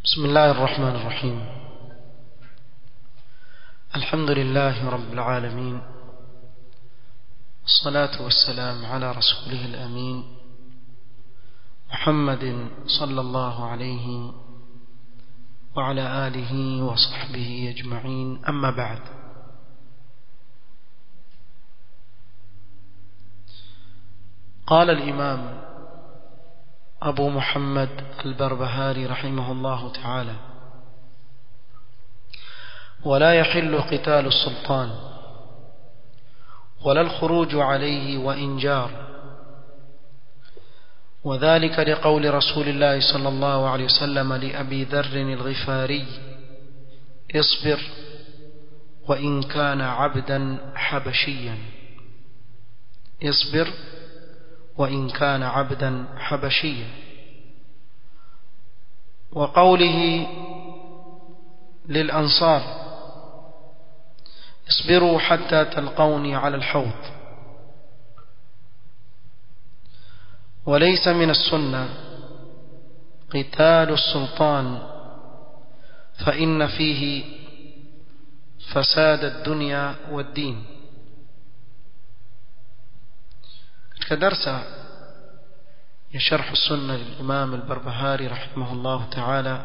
بسم الله الرحمن الرحيم الحمد لله رب العالمين الصلاة والسلام على رسوله الأمين محمد صلى الله عليه وعلى آله وصحبه أجمعين أما بعد قال الإمام أبو محمد البربهاري رحمه الله تعالى ولا يحل قتال السلطان ولا الخروج عليه وإن جار وذلك لقول رسول الله صلى الله عليه وسلم لأبي ذر الغفاري اصبر وإن كان عبدا حبشيا اصبر وإن كان عبدا حبشيا وقوله للأنصار اصبروا حتى تلقوني على الحوض وليس من السنة قتال السلطان فإن فيه فساد الدنيا والدين كدرس يشرح السنة للإمام البربهاري رحمه الله تعالى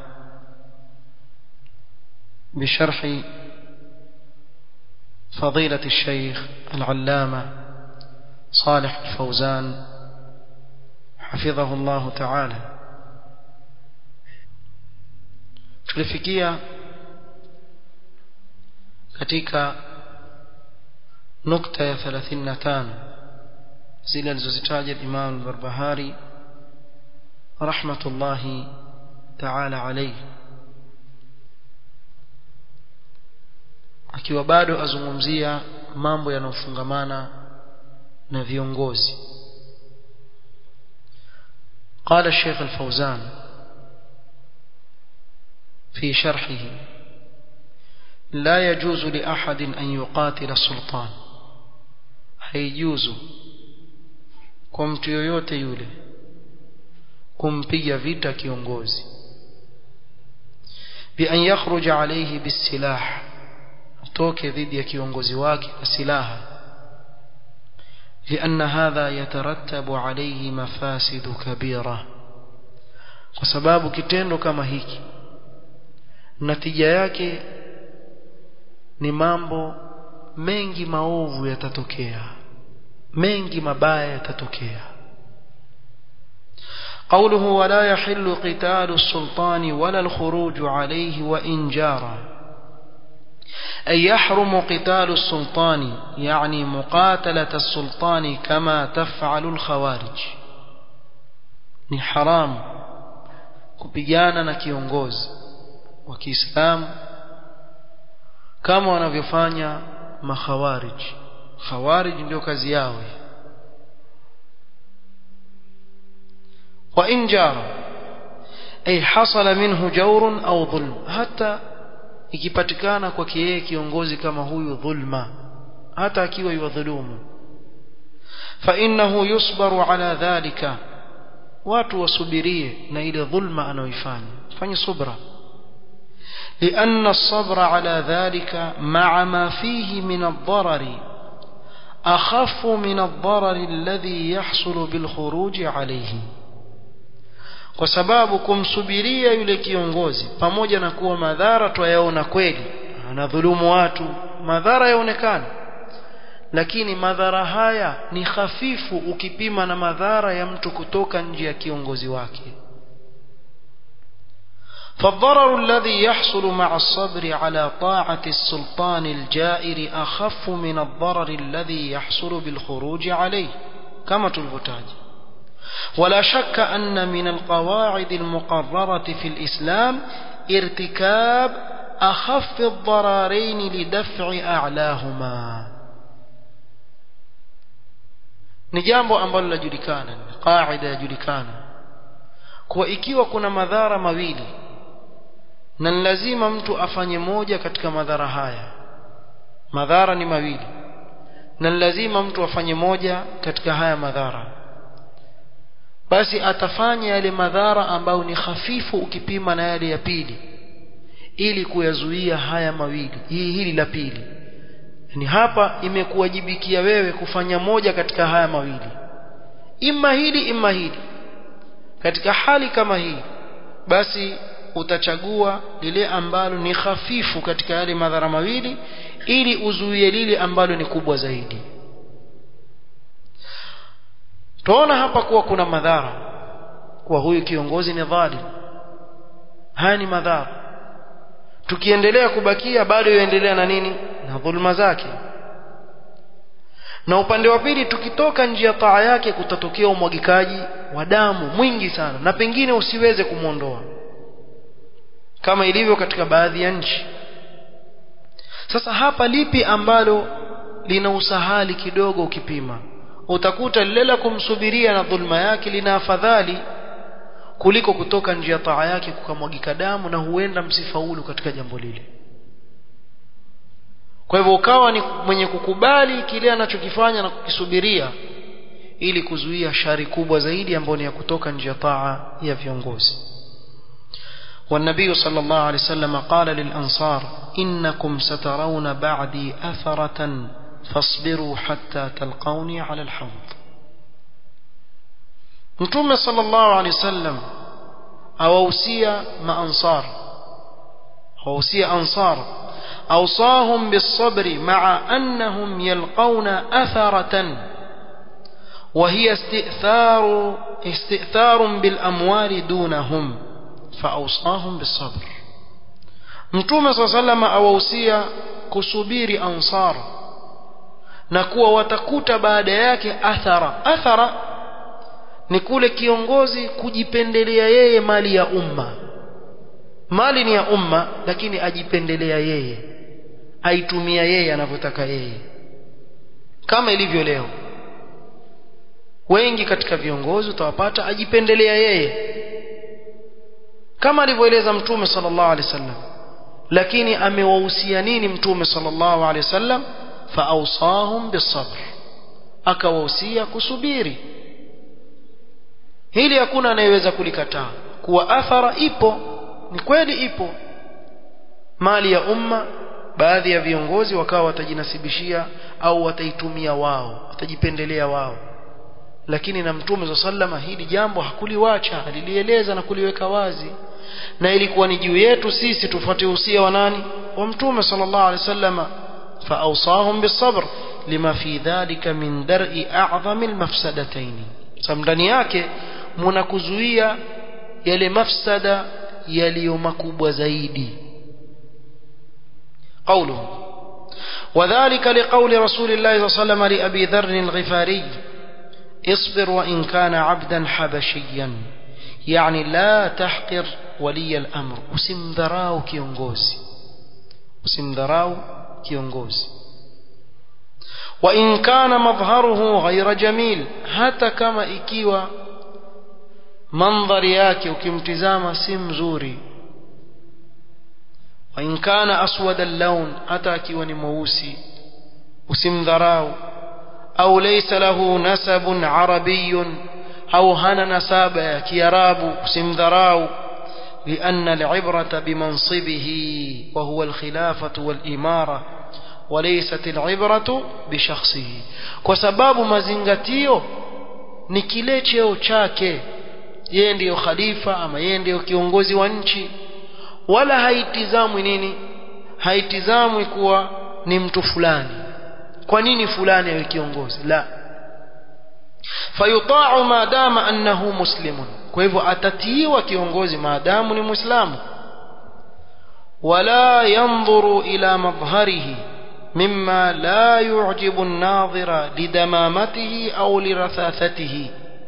بشرح فضيلة الشيخ العلامة صالح الفوزان حفظه الله تعالى tulifikia katika nukta ya 35 zile alizozitaja Imam al-Barbahari rahmatullahi ta'ala alayhi akiwa bado azungumzia mambo yanayofungamana na viongozi قال الشيخ الفوزان في شرحه لا يجوز لأحد أن يقاتل السلطان هيجوز kwa mtu yoyote yule kumpiga vita kiongozi bi an yakhruja alayhi bisilah atoke dhidi ya kiongozi wake na silaha لأن هذا يترتب عليه مفاسد كبيرة kwa sababu kitendo kama hiki natija yake ni mambo mengi maovu yatatokea mengi mabaya yatatokea قوله ولا يحل قتال السلطان ولا الخروج عليه وإن جارا أي يحرم قتال السلطان يعني مقاتلة السلطان كما تفعل الخوارج ni haram kupigana na kiongozi wa Kiislamu kama wanavyofanya makhawarij khawarij ndio kazi yao wa in jara ay hasala minhu jawrun au dhulm hata ikipatikana kwa yeye kiongozi kama huyu dhulma hata akiwa yudhulumu fa innahu yusbaru ala dhalika watu wasubirie na ile dhulma anayoifanya fanye subra لأن الصبر على ذلك مع ما فيه من الضرر أخف من الضرر الذي يحصل بالخروج عليه kwa sababu kumsubiria yule kiongozi pamoja na kuwa madhara twayaona kweli anadhulumu watu madhara yaonekana lakini madhara haya ni hafifu ukipima na madhara ya mtu kutoka nje ya kiongozi wake فالضرر الذي يحصل مع الصبر على طاعة السلطان الجائر أخف من الضرر الذي يحصل بالخروج عليه كما تلفتاج ولا شك أن من القواعد المقررة في الإسلام ارتكاب أخف الضررين لدفع أعلاهما نجambo ambalo lajulikana qaida yajulikana kwa ikiwa kuna madhara mawili na lazima mtu afanye moja katika madhara haya madhara ni mawili na lazima mtu afanye moja katika haya madhara basi atafanya yale madhara ambayo ni hafifu ukipima na yale ya pili ili kuyazuia haya mawili hii hili la pili ni hapa imekuwajibikia wewe kufanya moja katika haya mawili imma hili imma hili katika hali kama hii basi utachagua lile ambalo ni hafifu katika yale madhara mawili ili uzuie lile ambalo ni kubwa zaidi tuona hapa kuwa kuna madhara kwa huyu kiongozi ni dhalim haya ni madhara tukiendelea kubakia bado yaendelea na nini na dhulma zake na upande wa pili tukitoka nje ya taa yake kutatokea umwagikaji wa damu mwingi sana na pengine usiweze kumwondoa kama ilivyo katika baadhi ya nchi sasa hapa lipi ambalo lina usahali kidogo ukipima utakuta lile la kumsubiria na dhulma yake lina afadhali kuliko kutoka nje ya taa yake kukamwagika damu na huenda msifaulu katika jambo lile kwa hivyo ukawa ni mwenye kukubali kile anachokifanya na kukisubiria ili kuzuia shari kubwa zaidi ambayo ni ya kutoka nje ya taa ya viongozi والنبي صلى الله عليه وسلم قال للأنصار إنكم سترون بعدي أثرة فاصبروا حتى تلقوني على الحوض متوم صلى الله عليه وسلم أوصي ما أنصار أوصي أنصار أوصاهم بالصبر مع أنهم يلقون أثرة وهي استئثار استئثار بالأموال دونهم فأوصاهم بالصبر متوم صلى الله عليه وسلم أوصي kusubiri ansar na kuwa watakuta baada yake athara athara ni kule kiongozi kujipendelea yeye mali ya umma mali ni ya umma lakini ajipendelea yeye aitumia yeye anavyotaka yeye kama ilivyo leo wengi katika viongozi utawapata ajipendelea yeye kama alivyoeleza mtume sallallahu alaihi wasallam lakini amewahusia nini mtume sallallahu alaihi wasallam faawsahum bisabr akawahusia kusubiri hili hakuna anayeweza kulikataa kuwa athara ipo ni kweli ipo mali ya umma baadhi ya viongozi wakawa watajinasibishia au wataitumia wao watajipendelea wao lakini na mtume za sallama hili jambo hakuliwacha alilieleza na kuliweka wazi na ilikuwa ni juu yetu sisi tufuate usia wa nani wa mtume sallallahu alaihi wasallam فأوصاهم بالصبر لما في ذلك من درء أعظم المفسدتين ndani yake mnakuzuia yale mafsada yaliyo makubwa zaidi قوله وذلك لقول رسول الله صلى الله عليه وسلم لأبي ذر الغفاري اصبر وإن كان عبدا حبشيا يعني لا تحقر ولي الأمر usimdharau kiongozi usimdharau kiongozi وإن كان مظهره غير جميل hata kama ikiwa mandhari yake ukimtizama si mzuri وإن كان أسود اللون hata akiwa ni mweusi usimdharau أو ليس له نسب عربي أو هنا نسابة يا كيراب usimdharau لأن العبرة بمنصبه وهو الخلافة والإمارة وليست العبرة بشخصه وسباب مزنغتيو ni kile cheo chake yeye ndiyo khalifa ama yeye ndiyo kiongozi wa nchi wala haitizamwi nini haitizamwi kuwa ni mtu fulani kwa nini fulani awe kiongozi la fayuta'u ma dama annahu muslimun kwa hivyo atatiiwa kiongozi maadamu ni muislamu wala yanzuru ila madhharihi mimma la yu'jibu an-nadhira lidamamatihi au lirathathatihi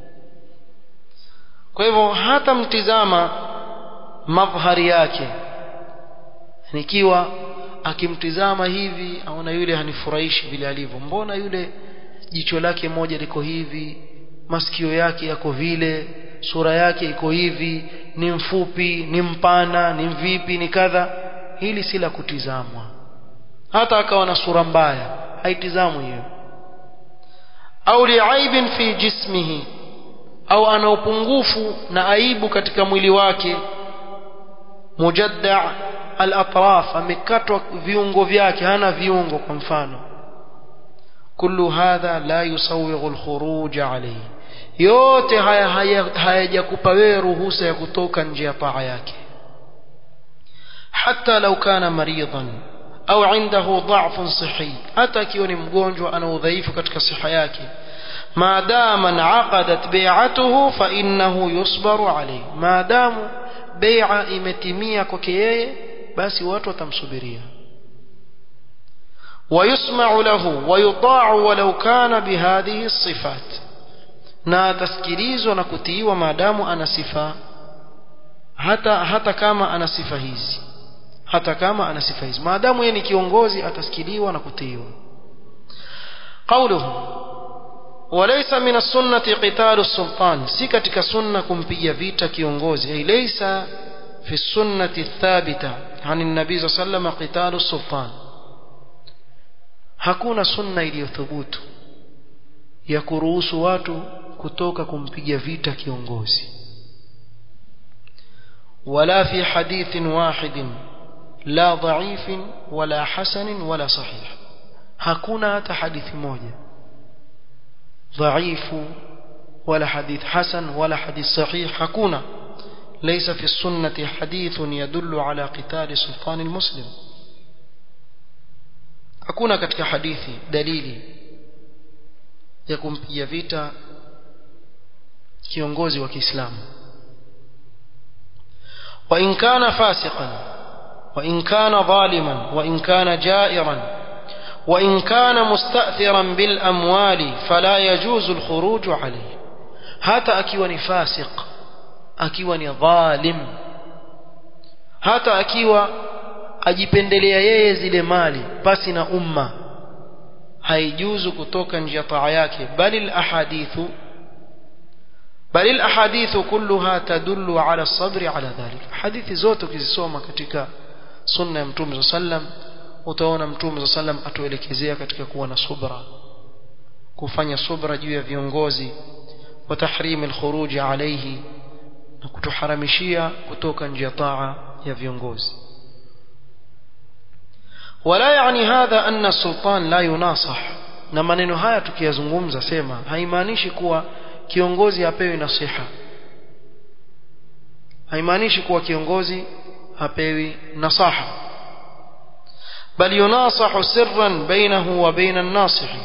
kwa hivyo hata mtizama madhhari yake nikiwa akimtizama hivi aona yule hanifurahishi vile alivyo mbona yule jicho lake moja liko hivi masikio yake yako vile sura yake iko hivi ni mfupi ni mpana ni vipi ni kadha hili si la kutizamwa hata akawa na sura mbaya haitizamwi hiyo au liaibin fi jismihi au ana upungufu na aibu katika mwili wake mujadda al-atraf amekatwa viungo vyake hana viungo kwa mfano kullu hadha la yusawighu al-khuruj alayhi yote haya hayajakupa wewe ruhusa ya kutoka nje ya taa yake hata lau kana maridan au indahu dha'fun sihi hata akiwa ni mgonjwa ana udhaifu katika siha yake maadama inaqadat bai'atuhu fa innahu yusbaru alayhi maadamu bai'a imetimia kwake yeye basi watu watamsubiria ويسمع له ويطاع ولو كان بهذه الصفات na atasikilizwa na kutiiwa maadamu ana sifa hata hata kama ana sifa hizi hata kama ana sifa hizi maadamu yeye ni kiongozi atasikiliwa na kutiiwa قوله وليس من السنة قتال السلطان si katika sunna kumpiga vita kiongozi ay laysa في السنة الثابتة عن النبي صلى الله عليه وسلم قتال السلطان hakuna sunna iliyothubutu ya kuruhusu watu kutoka kumpiga vita kiongozi wala fi hadithin wahidin la dhaifin wala hasanin wala sahih hakuna hata hadithi moja dhaifu wala hadith hasan wala hadith sahih hakuna ليس في السنة حديث يدل على قتال سلطان المسلم hakuna katika hadithi dalili ya kumpiga vita kiongozi wa Kiislamu wa in kana fasiqan wa in kana zaliman wa in kana ja'iran wa in kana mustathiran bil amwali fala yajuzu al khuruj alayhi hata akiwa ni fasiq akiwa ni dhalim hata akiwa ajipendelea yeye zile mali pasi na umma haijuzu kutoka nje ya taa yake bali alahadithu bali alahadithu kulluha tadullu ala as-sabr ala dhalik hadithi zote ukizisoma katika sunna ya mtume sallam utaona mtume sallam atuelekezea katika kuwa na subra kufanya subra juu ya viongozi wa tahrim al-khuruj alayhi na kutuharamishia kutoka nje ya taa ya viongozi wala yani hadha anna sultan la yunasah na maneno haya tukiyazungumza sema haimaanishi kuwa kiongozi apewi nasiha haimaanishi kuwa kiongozi hapewi nasaha bal yunasahu sirran bainahu wa baina an-nasihi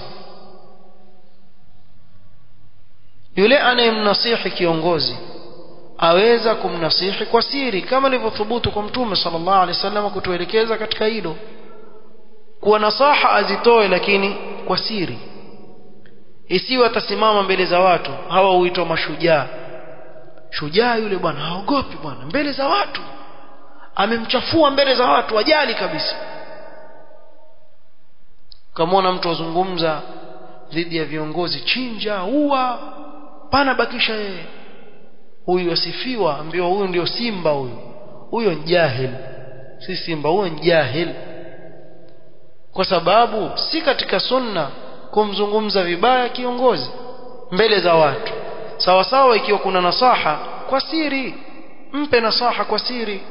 yule anayemnasihi kiongozi aweza kumnasihi kwa siri kama ilivyothubutu kwa mtume sallallahu alaihi wasallam kutuelekeza katika hilo kuwa nasaha azitoe lakini kwa siri isiwe atasimama mbele za watu hawa huitwa mashujaa shujaa yule bwana haogopi bwana mbele za watu amemchafua mbele za watu wajali kabisa kamwona mtu azungumza dhidi ya viongozi chinja ua pana bakisha yeye huyu asifiwa ambiwa huyu ndio simba huyu huyo ni jahil si simba huyo ni jahil kwa sababu si katika sunna kumzungumza vibaya kiongozi mbele za watu sawa sawa ikiwa kuna nasaha kwa siri mpe nasaha kwa siri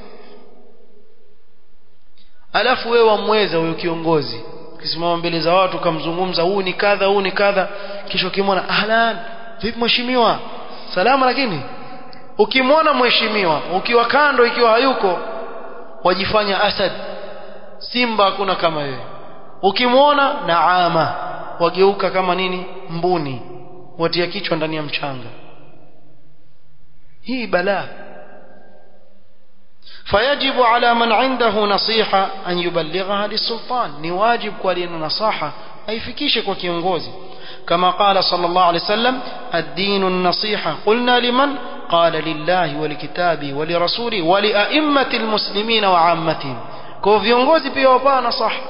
alafu wewe wamweza huyo kiongozi ukisimama mbele za watu ukamzungumza huu ni kadha huu ni kadha kisha ukimwona ahlan vipi mheshimiwa salama lakini ukimwona mheshimiwa ukiwa kando ikiwa hayuko wajifanya asad simba hakuna kama wewe ukimwona naama wageuka kama nini mbuni watia kichwa ndani ya mchanga hii balaa فيجب على من عنده نصيحة أن يبلغها للسلطان نواجب كوالين نصاحة أي فكيشك وكيونغوزي كما قال صلى الله عليه وسلم الدين النصيحة قلنا لمن قال لله ولكتابه ولرسوله ولأئمة المسلمين وعامتهم كو viongozi pia wapaa nasaha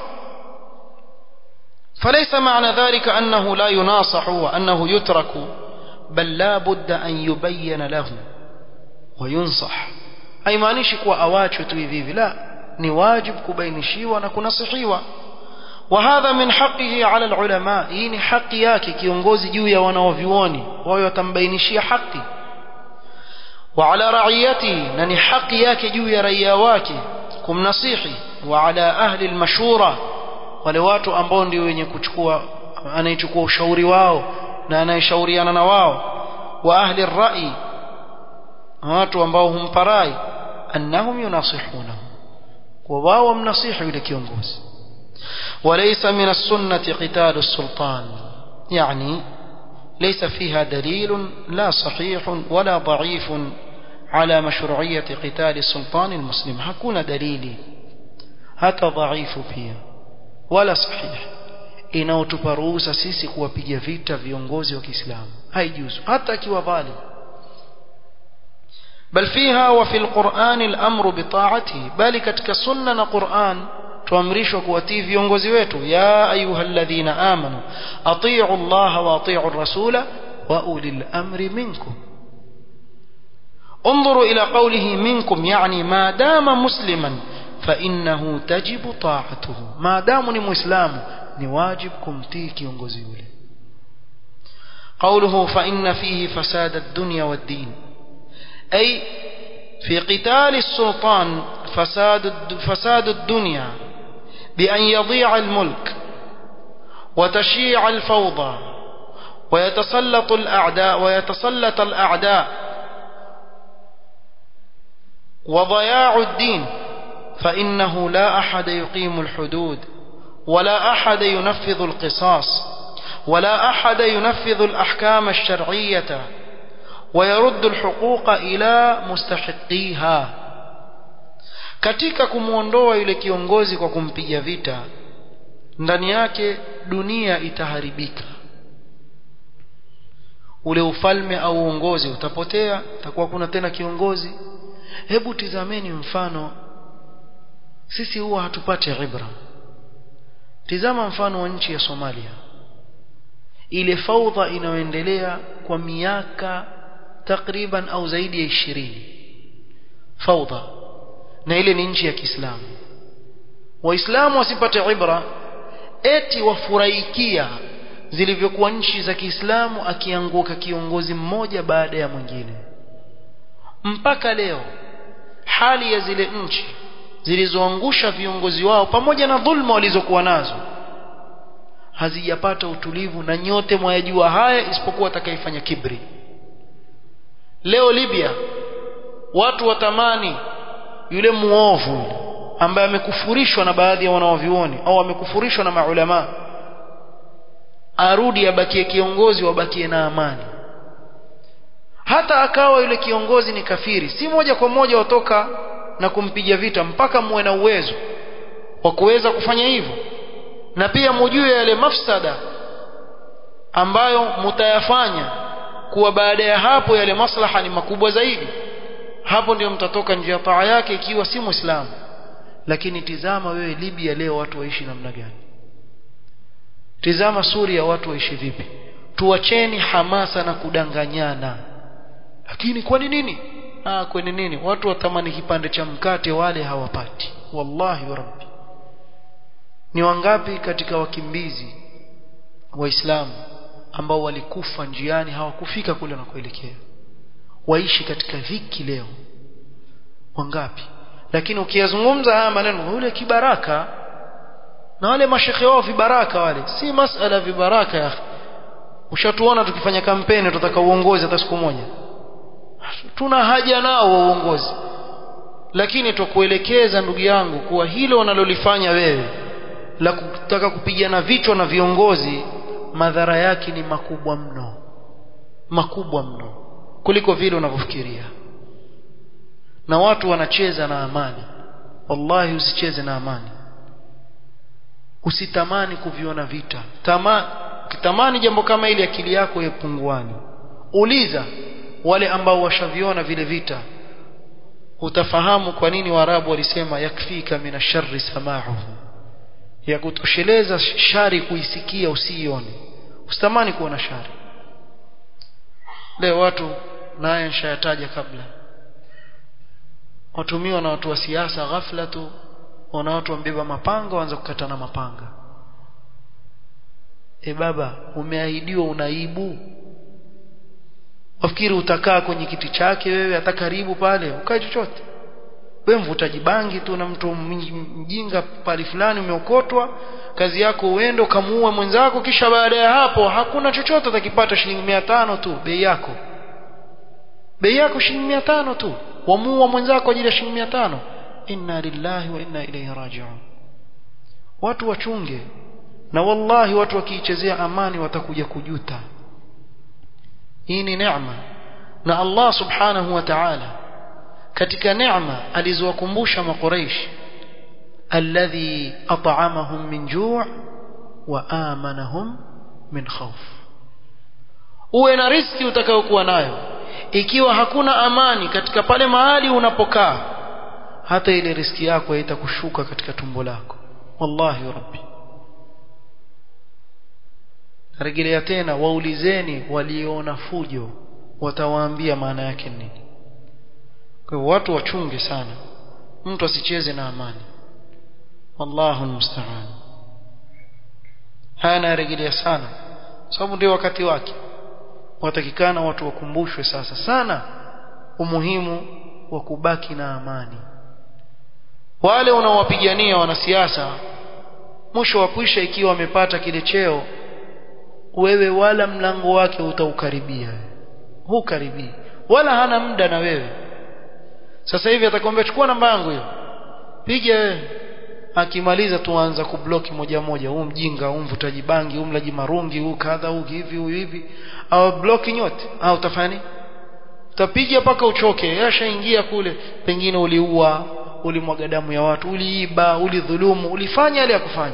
فليس معنى ذلك أنه لا يناصح وأنه يترك بل لا بد أن يبين له وينصح haimaanishi kuwa awachwe tu hivi hivi la ni wajib kubainishiwa na kunasihiwa وهذا من حقه على العلماء hii ni haki yake kiongozi juu ya wanaovioni wao watambainishia haki وعلى رعيته na ni haki yake juu ya raia wake kumnasihi وعلى أهل المشورة wale watu ambao ndio wenye kuchukua anayechukua ushauri wao na anayeshauriana na wao wa ahli rai watu ambao humpa rai annahum yunasihunahu kwa wao wamnasihi yule kiongozi وليس من السنة قتال السلطان يعني ليس فيها دليل لا صحيح ولا ضعيف على مشروعية قتال السلطان المسلم hakuna dalili hata dhaifu pia wala sahih inaotupa ruhusa sisi kuwapiga vita viongozi wa Kiislamu haijuzu hata akiwa dhalim بل فيها وفي القرآن الأمر بطاعته بل كتك سنة قرآن tuamrishwa kuwatii viongozi wetu ya ayuha alladhina amanu atii'u Allah wa atii'u ar-rasula wa ulil amri minkum انظروا إلى قوله منكم يعني ما دام مسلما فإنه تجب طاعته ما دام مسلم نواجب كمتي كيونغوزي ule قوله فإن فيه فساد الدنيا والدين أي في قتال السلطان فساد فساد الدنيا بأن يضيع الملك وتشيع الفوضى ويتسلط الأعداء ويتسلط الأعداء وضياع الدين فإنه لا أحد يقيم الحدود ولا أحد ينفذ القصاص ولا أحد ينفذ الأحكام الشرعية ويرد الحقوق إلى مستحقيها katika kumuondoa yule kiongozi kwa kumpiga vita ndani yake dunia itaharibika ule ufalme au uongozi utapotea takuwa kuna tena kiongozi hebu tizameni mfano sisi huwa hatupate ibra tizama mfano wa nchi ya Somalia ile faudha inayoendelea kwa miaka takriban au zaidi ya ishirini faudha na ile ni nchi ya Kiislamu waislamu wasipate ibra eti wafurahikia zilivyokuwa nchi za Kiislamu akianguka kiongozi mmoja baada ya mwingine mpaka leo hali ya zile nchi zilizoangusha viongozi wao pamoja na dhulma walizokuwa nazo hazijapata utulivu na nyote mwayajua haya isipokuwa atakayefanya kibri leo Libya watu watamani yule muovu ambaye amekufurishwa na baadhi ya wanaovioni au amekufurishwa na maulama arudi abakie kiongozi wabakie na amani hata akawa yule kiongozi ni kafiri si moja kwa moja watoka na kumpiga vita mpaka muwe na uwezo wa kuweza kufanya hivyo na pia mujue yale mafsada ambayo mutayafanya kuwa baada ya hapo yale maslaha ni makubwa zaidi hapo ndio mtatoka nje ya taa yake ikiwa si muislamu lakini tizama wewe Libya leo watu waishi namna gani tizama Suria watu waishi vipi tuacheni hamasa na kudanganyana lakini kwa nini ah kwa nini watu watamani kipande cha mkate wale hawapati wallahi wa rabbi ni wangapi katika wakimbizi waislamu ambao walikufa njiani hawakufika kule wanakoelekea waishi katika dhiki leo wangapi lakini ukiyazungumza haya maneno yule kibaraka na wale mashekhe wao vibaraka wale si masala vibaraka ya ushatuona tukifanya kampeni tutaka uongozi hata siku moja tuna haja nao wa uongozi lakini tukuelekeza ndugu yangu kuwa hilo unalolifanya wewe la kutaka kupigana vichwa na viongozi madhara yake ni makubwa mno makubwa mno kuliko vile unavyofikiria na watu wanacheza na amani wallahi usicheze na amani usitamani kuviona vita Tama, ukitamani jambo kama ili akili yako yepunguani uliza wale ambao washaviona vile vita utafahamu kwa nini waarabu walisema yakfika mina sharri sama'uhu ya kutosheleza shari kuisikia usiione usitamani kuona shari leo watu naye nishayataja kabla watumiwa na watu wa siasa ghafla tu wana watu wambeba mapanga waanza kukatana mapanga e baba umeahidiwa unaibu wafikiri utakaa kwenye kiti chake wewe hata karibu pale ukae chochote wewe mvutaji bangi tu na mtu mjinga pale fulani umeokotwa kazi yako uende ukamuua mwenzako kisha baada ya hapo hakuna chochote utakipata shilingi mia tano tu bei yako bei yako shilingi mia tano tu wamuua mwenzako ajili ya shilingi mia tano inna lillahi wa inna ilaihi rajiun watu wachunge na wallahi watu wakiichezea amani watakuja kujuta hii ni neema na Allah subhanahu wa ta'ala katika neema alizowakumbusha makuraish alladhi at'amahum min ju' wa amanahum min khawf uwe na riski utakayokuwa nayo ikiwa hakuna amani katika pale mahali unapokaa hata ile riski yako haitakushuka katika tumbo lako wallahi rabbi rejelea tena waulizeni waliona fujo watawaambia maana yake nini kwa hivyo watu wachunge sana mtu asicheze na amani wallahu almusta'an haya narejelea sana sababu ndio wakati wake watakikana watu wakumbushwe sasa sana umuhimu wa kubaki na amani wale unaowapigania wanasiasa mwisho wa kwisha ikiwa wamepata kile cheo wewe wala mlango wake utaukaribia hukaribii wala hana muda na wewe sasa hivi atakwambia chukua namba yangu hiyo piga wewe akimaliza tuanza kubloki moja moja huu mjinga huu mvutaji bangi huu mlaji marungi huu kadha huu hivi huu hivi au bloki nyote au utafanya utapiga mpaka uchoke yashaingia kule pengine uliua ulimwaga damu ya watu uliiba ulidhulumu ulifanya yale ya kufanya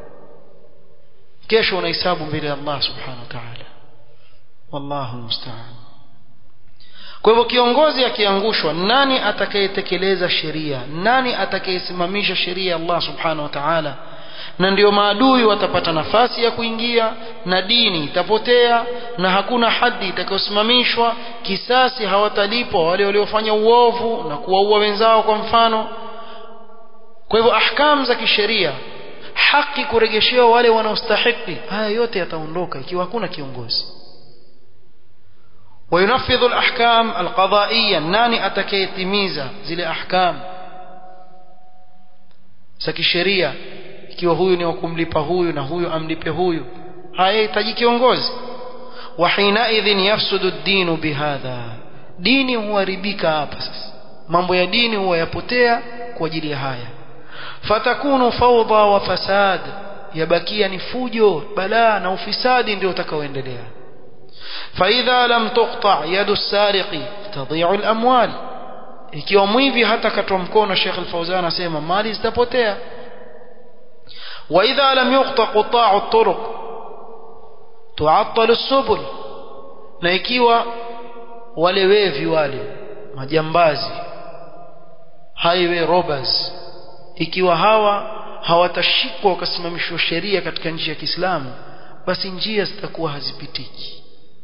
kesho unahesabu mbele ya Allah subhanahu wa ta'ala wallahu musta'an kwa hivyo kiongozi akiangushwa nani atakayetekeleza sheria nani atakayesimamisha sheria ya Allah subhanahu wa ta'ala na ndio maadui watapata nafasi ya kuingia na dini itapotea na hakuna hadi itakayosimamishwa kisasi hawatalipwa wale waliofanya uovu na kuwaua wenzao kwa mfano kwa hivyo ahkam za kisheria haki kuregeshewa wale wanaostahiki haya yote yataondoka ikiwa hakuna kiongozi وينفذ الأحكام القضائية ناني أتكيتميزا زي أحكام سكي sheria ikiwa huyu ni wakumlipa huyu na huyu amlipe huyu hayahitaji kiongozi wa hinaidhin yafsudu ad-din bihadha dini huharibika hapa sasa mambo ya dini huwa yapotea kwa ajili ya haya fatakunu fawda wa fasad yabakia ni fujo balaa na ufisadi ndio utakaoendelea فإذا لم تقطع يد السارق تضيع الأموال ikiwa mwivi hata katwa mkono Sheikh Al-Fauzan asema mali zitapotea wa idha lam yuqta qita'u at-turuq tu'attal as-subul na ikiwa wale wevi wale majambazi highway robbers ikiwa hawa hawatashikwa wakasimamishwa sheria katika nchi ya Kiislamu basi njia zitakuwa hazipitiki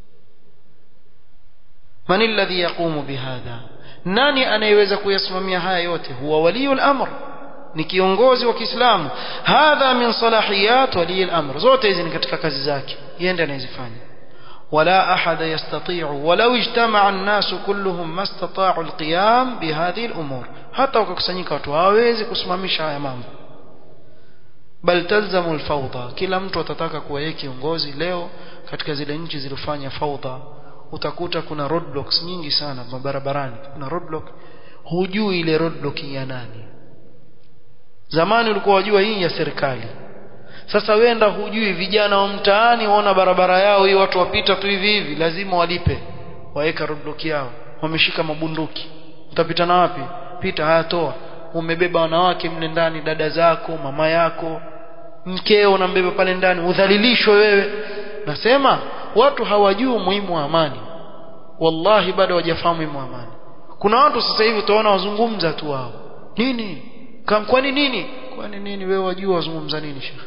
من الذي يقوم بهذا nani anayeweza kuyasimamia haya yote huwa waliyul amr ni kiongozi wa Kiislamu hadha min salahiyat waliyul amr zote hizi ni katika kazi zake yende anayezifanya wala ahada yastati'u walau ijtama'a an-nas kulluhum mastata'u al-qiyam bihadhihi al-umur hata wakakusanyika watu hawawezi kusimamisha haya mambo bal talzamu al-fawda kila mtu atataka kuwa yeye kiongozi leo katika zile nchi zilizofanya fawda utakuta kuna roadblocks nyingi sana barabarani kuna roadblock hujui ile roadblock ya nani zamani ulikuwa wajua hii ya serikali sasa wenda hujui vijana wa mtaani waona barabara yao hii watu wapita tu hivi hivi lazima walipe waweka roadblock yao wameshika mabunduki utapita na wapi pita hayatoa umebeba wanawake mle ndani dada zako mama yako mkeo unambeba pale ndani udhalilishwe wewe nasema watu hawajui umuhimu wa amani wallahi bado hawajafahamu umuhimu wa amani kuna watu sasa hivi utaona wazungumza tu wao nini kwani nini kwani nini wewe wajua wazungumza nini shekhi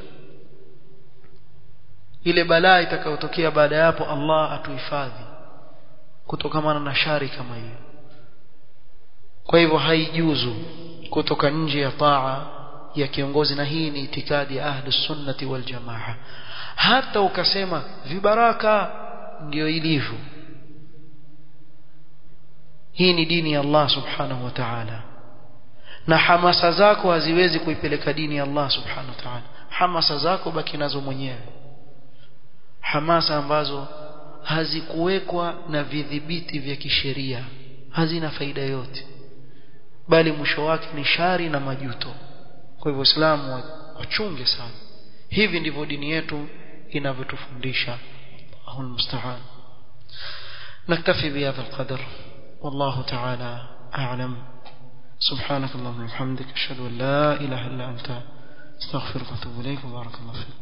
ile balaa itakayotokea baada ya hapo Allah atuhifadhi kutokamana na shari kama hiyo kwa hivyo haijuzu kutoka nje ya taa ya kiongozi na hii ni itikadi ya ahlus sunnati wal jamaa hata ukasema vibaraka ndio ilivyo hii ni dini ya Allah subhanahu wa ta'ala na hamasa zako haziwezi kuipeleka dini ya Allah subhanahu wa ta'ala hamasa zako baki nazo mwenyewe hamasa ambazo hazikuwekwa na vidhibiti vya kisheria hazina faida yote bali mwisho wake ni shari na majuto kwa hivyo Uislamu wachunge sana hivi ndivyo dini yetu inavyotufundisha Allahu musta'an نكتفي بهذا القدر والله تعالى أعلم سبحانك اللهم وبحمدك أشهد أن لا إله إلا أنت استغفرك واتوب إليك وبارك الله فيك